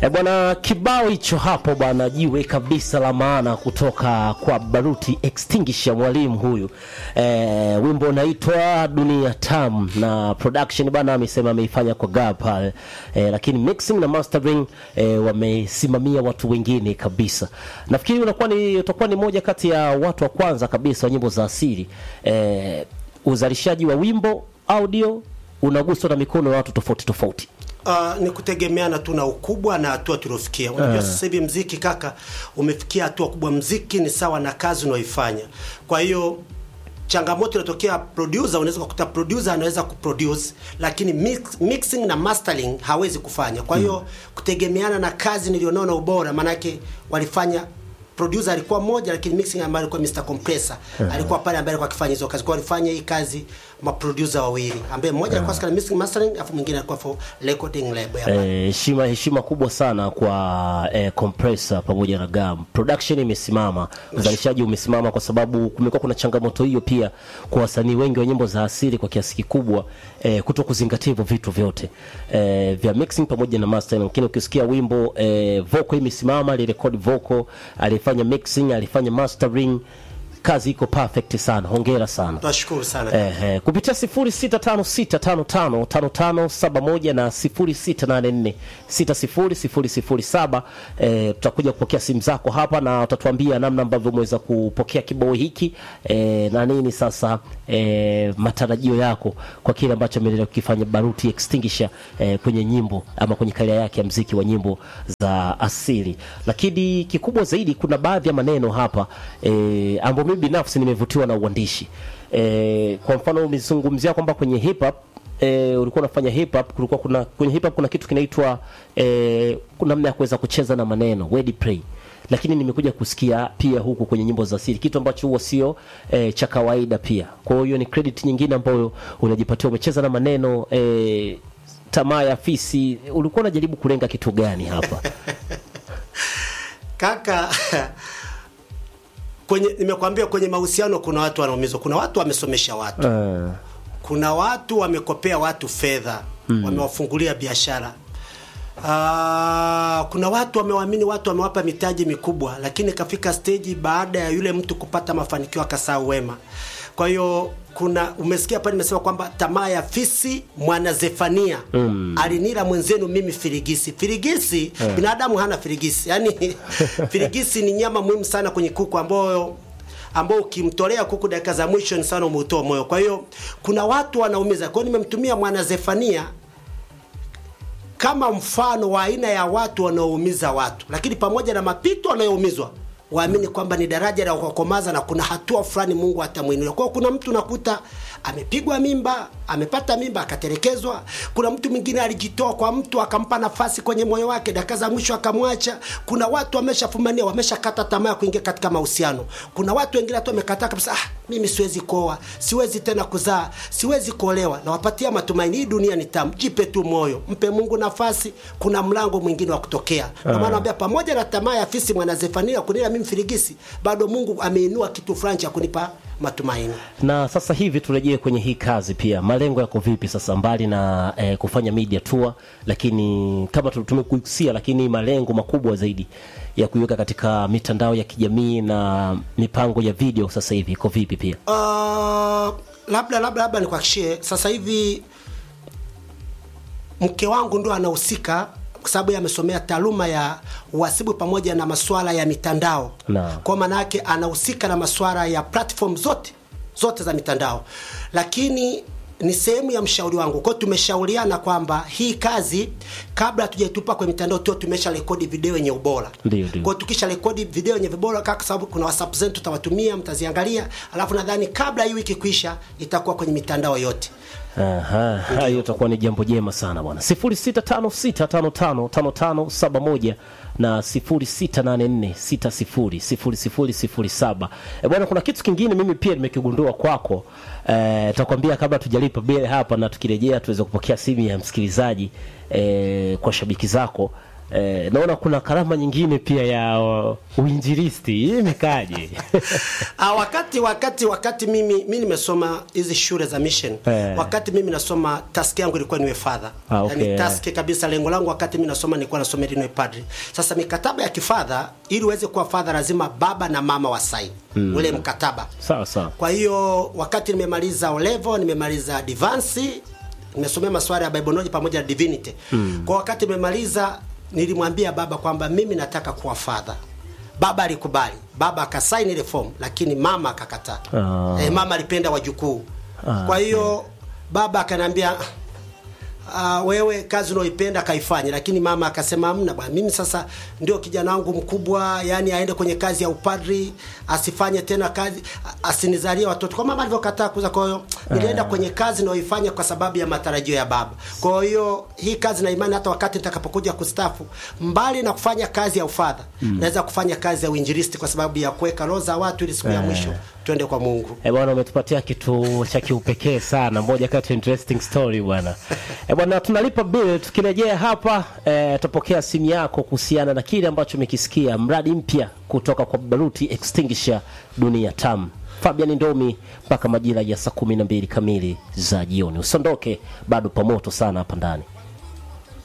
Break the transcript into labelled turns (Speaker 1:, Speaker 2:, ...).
Speaker 1: E bwana, kibao hicho hapo bwana, jiwe kabisa la maana kutoka kwa Baruti Extinguisher, mwalimu huyu e, wimbo unaitwa Dunia Tam na production bwana amesema ameifanya kwa Gab pale e, lakini mixing na mastering e, wamesimamia watu wengine kabisa. Nafikiri unakuwa ni utakuwa ni moja kati ya watu wa kwanza kabisa wa nyimbo za asili e, uzalishaji wa wimbo audio unaguswa na mikono ya watu tofauti tofauti.
Speaker 2: Uh, ni kutegemeana tu na ukubwa na hatua tuliofikia. Unajua sasa hivi mziki kaka umefikia hatua kubwa. Mziki ni sawa na kazi unaoifanya. Kwa hiyo changamoto inatokea producer, unaweza kukuta producer anaweza kuproduce lakini mix, mixing na mastering hawezi kufanya. Kwa hiyo kutegemeana na kazi nilionao na ubora, maanake walifanya producer alikuwa mmoja lakini mixing ambaye alikuwa Mr Compressor alikuwa pale ambaye alikuwa akifanya hizo kazi. Kwa hiyo walifanya hii kazi ma producer wawili ambaye mmoja alikuwa katika mixing mastering afu mwingine alikuwa for recording label ya
Speaker 1: Eh, heshima heshima kubwa sana kwa eh, compressor pamoja na gam. Production imesimama, uzalishaji umesimama kwa sababu kumekuwa kuna changamoto hiyo pia kwa wasanii wengi wa nyimbo za asili kwa kiasi kikubwa eh, kuto kuzingatia hivyo vitu vyote eh, vya mixing pamoja na mastering. Lakini ukisikia wimbo eh, vocal imesimama, alirekodi vocal, alifanya mixing, alifanya mastering, kazi iko perfect sana. Hongera sana.
Speaker 2: Tunashukuru sana.
Speaker 1: Eh, eh, kupitia 0656555571 na 0684600007 eh, tutakuja kupokea simu zako hapa na utatuambia namna ambavyo umeweza kupokea kibao hiki eh, na nini sasa eh, matarajio yako kwa kile ambacho ameendelea kukifanya Baruti Extinguisher eh, kwenye nyimbo ama kwenye karia yake ya mziki wa nyimbo za asili. Lakini kikubwa zaidi, kuna baadhi ya maneno hapa eh, ambayo mimi binafsi nimevutiwa na uandishi eh, kwa mfano umezungumzia kwamba kwenye hip hop eh, ulikuwa unafanya hip hop, kulikuwa kuna kwenye hip hop kuna kitu kinaitwa eh, kuna namna ya kuweza kucheza na maneno wordplay lakini nimekuja kusikia pia huku kwenye nyimbo za asili kitu ambacho huwa sio eh, cha kawaida pia. Kwa hiyo ni credit nyingine ambayo unajipatia, umecheza na maneno eh, tamaa ya fisi. Ulikuwa unajaribu kulenga kitu gani hapa?
Speaker 2: Kaka kwenye nimekwambia kwenye mahusiano kuna watu wanaumizwa, kuna watu wamesomesha watu
Speaker 1: Eh,
Speaker 2: kuna watu wamekopea watu fedha wamewafungulia biashara. Ah, kuna watu wamewaamini watu wamewapa mitaji mikubwa, lakini kafika stage baada ya yule mtu kupata mafanikio akasahau wema. Kwa hiyo kuna umesikia pale nimesema kwamba tamaa ya fisi mwana Zefania alinila mwenzenu mimi firigisi. Firigisi binadamu hana firigisi, yaani firigisi ni nyama muhimu sana kwenye kuku ambayo ambao ukimtolea kuku dakika za mwisho ni sana umeutoa moyo. Kwa hiyo kuna watu wanaumiza. Kwa hiyo nimemtumia mwana Zefania kama mfano wa aina ya watu wanaoumiza watu, lakini pamoja na mapito wanayoumizwa waamini kwamba ni daraja la kukomaza na kuna hatua fulani Mungu atamwinulia. Kwa hiyo kuna mtu nakuta amepigwa mimba, amepata mimba akatelekezwa. Kuna mtu mwingine alijitoa kwa mtu akampa nafasi kwenye moyo wake, dakika za mwisho akamwacha. Kuna watu wameshafumania, wameshakata tamaa ya kuingia katika mahusiano. Kuna watu wengine hata wamekataa kabisa, ah, mimi siwezi kuoa, siwezi tena kuzaa, siwezi kuolewa. Nawapatia matumaini, hii dunia ni tamu, jipe tu moyo, mpe Mungu nafasi, kuna mlango mwingine wa kutokea. Ndio maana naambia pamoja na tamaa ya fisi mwana Zefania kunila mimi firigisi, bado Mungu ameinua kitu fulani cha kunipa matumaini.
Speaker 1: na sasa hivi turejee kwenye hii kazi pia, malengo yako vipi sasa, mbali na eh, kufanya media tour, lakini kama tu- tumekusia, lakini malengo makubwa zaidi ya kuiweka katika mitandao ya kijamii na mipango ya video sasa hivi iko vipi pia?
Speaker 2: Uh, labda labda labda nikuhakishie sasa hivi mke wangu ndo anahusika kwa sababu yeye amesomea taaluma ya uhasibu pamoja na masuala ya mitandao.
Speaker 1: Naam.
Speaker 2: Kwa maana yake anahusika na masuala ya platform zote zote za mitandao, lakini ni sehemu ya mshauri wangu. Kwa hiyo tumeshauriana kwamba hii kazi kabla hatujaitupa kwenye mitandao tu tumesha rekodi video yenye ubora.
Speaker 1: Ndio, ndio.
Speaker 2: Kwa hiyo tukisha rekodi video yenye vibora kaka, sababu kuna WhatsApp zetu tutawatumia, mtaziangalia, alafu nadhani kabla hii wiki kuisha itakuwa kwenye mitandao yote.
Speaker 1: Aha, hayo itakuwa ni jambo jema sana bwana. 0656555571 na 0684600007. E bwana, kuna kitu kingine mimi pia nimekigundua kwako. Eh, takwambia kabla tujalipa bele hapa na tukirejea tuweze kupokea simu ya msikilizaji eh, kwa shabiki zako eh, naona kuna karama nyingine pia ya uh, uinjilisti hii imekaje
Speaker 2: Ah, wakati wakati wakati mimi mimi nimesoma hizi shule za mission
Speaker 1: Eh.
Speaker 2: wakati mimi nasoma task yangu ilikuwa niwe father
Speaker 1: Ah, okay.
Speaker 2: yani task kabisa lengo langu wakati mimi nasoma nilikuwa nasoma ili niwe padri sasa mikataba ya kifadha ili uweze kuwa father lazima baba na mama wasaini mm. ule mkataba
Speaker 1: sawa sawa
Speaker 2: kwa hiyo wakati nimemaliza O level nimemaliza advance nimesomea masuala ya bible knowledge pamoja na divinity mm. kwa wakati nimemaliza nilimwambia baba kwamba mimi nataka kuwa father baba alikubali baba akasaini ile form lakini mama akakataa
Speaker 1: Ah.
Speaker 2: eh, mama alipenda wajukuu
Speaker 1: Ah,
Speaker 2: kwa hiyo baba akaniambia Uh, wewe kazi unaoipenda kaifanye, lakini mama akasema hamna bwana, mimi sasa ndio kijana wangu mkubwa, yani aende kwenye kazi ya upadri, asifanye tena kazi, a- asinizalie watoto kwa mama alivyokataa kuza. Kwa hiyo nilienda kwenye kazi naoifanya kwa sababu ya matarajio ya baba. Kwa hiyo hii kazi na imani, hata wakati nitakapokuja kustafu, mbali na kufanya kazi ya ufadha mm. naweza kufanya kazi ya uinjilisti kwa sababu ya kuweka roho za watu ili siku ya mwisho twende kwa Mungu.
Speaker 1: Eh, bwana umetupatia kitu cha kiupekee sana, moja kati ya interesting story bwana. Eh, bwana tunalipa bill, tukirejea hapa eh, tutapokea simu yako kuhusiana na kile ambacho umekisikia, mradi mpya kutoka kwa Baruti Extinguisher Dunia Tam. Fabian Ndomi mpaka majira ya saa kumi na mbili kamili za jioni. Usiondoke, bado pamoto sana hapa ndani.